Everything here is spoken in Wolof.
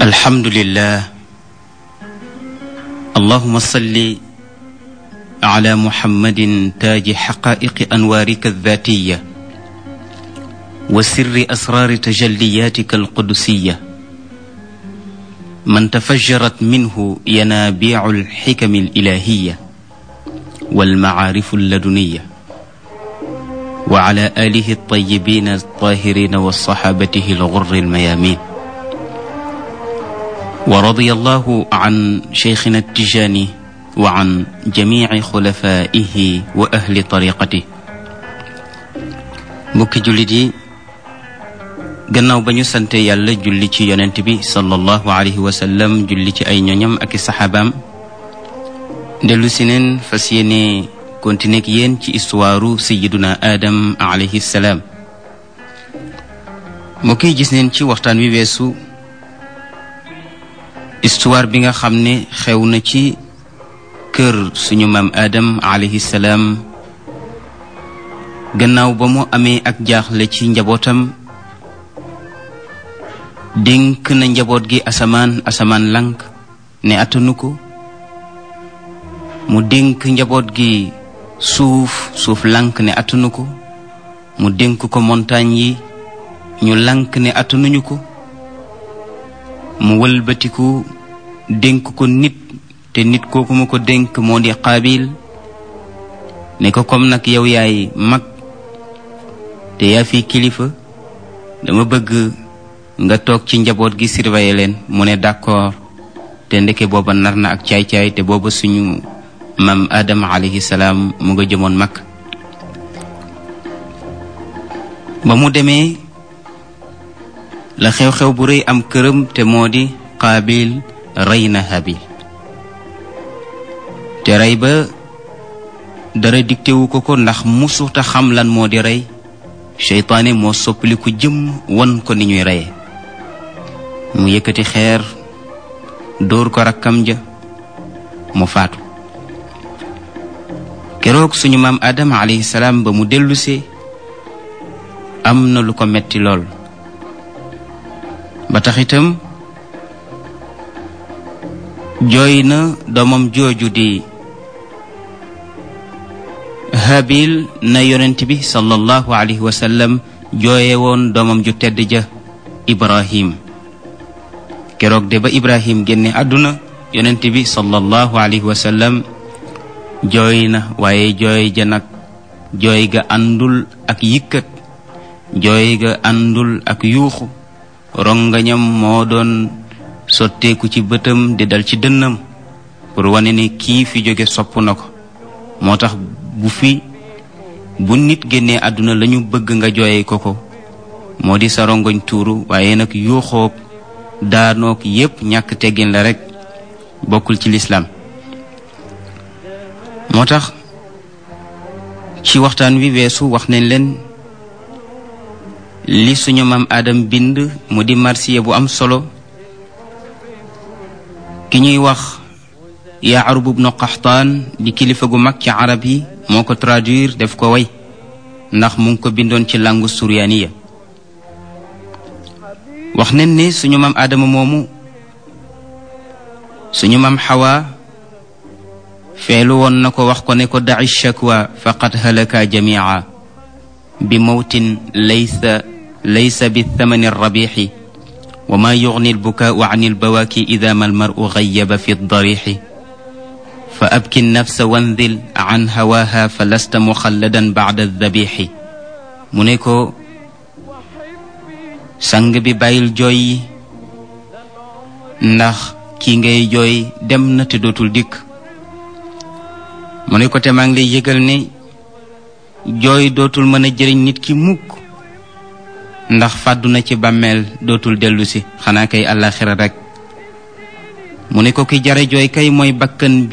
الحمد لله اللهم صل على محمد تاج حقائق أنوارك الذاتية وسر أسرار تجلياتك القدسية من تفجرت منه ينابيع الحكم الإلهية والمعارف اللدنية وعلى آله الطيبين الطاهرين وصحابته الغر الميامين ورضي الله عن شيخنا التجاني وعن جميع خلفائه وأهل طريقته mbokki jullit yi gannaaw ba ñu sante yàlla julli ci yonent bi sallallahu alayhi wa sallam julli ci ay ñoñam ak i saxaabaam dellu si neen fas yéene continuer ak yéen ci histoire sayiduna Adam alayhi salaam mbokk yi gis neen ci waxtaan wi weesu histoire bi nga xam ne xew na ci kër suñu maam Adam alayhi salaam gannaaw ba mu amee ak jaaxle ci njabootam dénk na njaboot gi asamaan asamaan lank ne attanu ko mu dénk njaboot gi suuf suuf lank ne attanu ko mu dénk ko montagne yi ñu lank ne attanuñu ko mu wëlbatiku dénk ko nit te nit kooku mu ko dénk moo di qaabil ne ko comme nag yow yaay mag te yaa fi kilifa dama bëgg nga toog ci njaboot gi surveiller leen mu ne d'accord te ndeke booba nar na ak caay-caay te booba suñu maam Adama alayhi salaam mu nga jëmoon mag ba mu demee la xew-xew bu rëy am këram te moo di qaabil rey na habil te rey ba dara diktewu ko ko ndax musuta xam lan moo di rey seytaane moo soppali ko jëm won ko ni ñuy reye mu yëkkati xeer dóor ko rakkam ja mu faatu keroog suñu maam Adama alayhi salaam ba mu dellusee am na lu ko metti lool ba tax itam jooy na doomam jooju di habil na yonent bi sallallahu alayhi wa sallam jooye woon doomam ju tedd ja ibrahim keroog de ba ibrahim génne àdduna yonent bi sallallahu alayhi wa sallam jooy na waaye jooy ja nag jooy ga àndul ak yëkkat jooy ga àndul ak yuuxu rongañam moo doon sotteeku ci bëtam di dal ci dënnam pour wane ne kii fi jóge sopp na ko moo tax bu fi bu nit génnee àdduna lañu bëgg nga jooye ko ko moo di sa rongoñ tuuru waaye nag yuuxoog daanoog yépp ñàkk teggin la rekk bokkul ci lislaam moo tax ci waxtaan wi weesu wax nañ leen li suñu maam Adam bind mu di marsiya bu am solo ki ñuy wax Yaarub ibnu Qaxtaan di kilifa gu mag ci arab yi moo ko traduire def ko way ndax mu ngi ko bindoon ci langue suryaaniya wax nañ ne suñu maam Adama moomu suñu maam Xawa feelu woon na ko wax ko ne ko daci shakwa faqad halaka jamia bi mawtin laysa laysa bi thamani rabixi wa ma yugni albukaau an albawaaki ida ma almaru gayaba fi darixi fa abki nafsa wandil an hawaaha fa lasta muxalladan bacda dabixi mu ne ko sang bi bàyyil jooy yi ndax kii ngay jooy dem na te dootul dikk mu ne ko te maa ngi lay yëgal ne jooy dootul mën a jëriñ nit ki mukk ndax fàddu na ci bàmmeel dootul dellu si xanaa kay àllaaxira rekk mu ne ko ki jare jooy kay mooy bakkan bi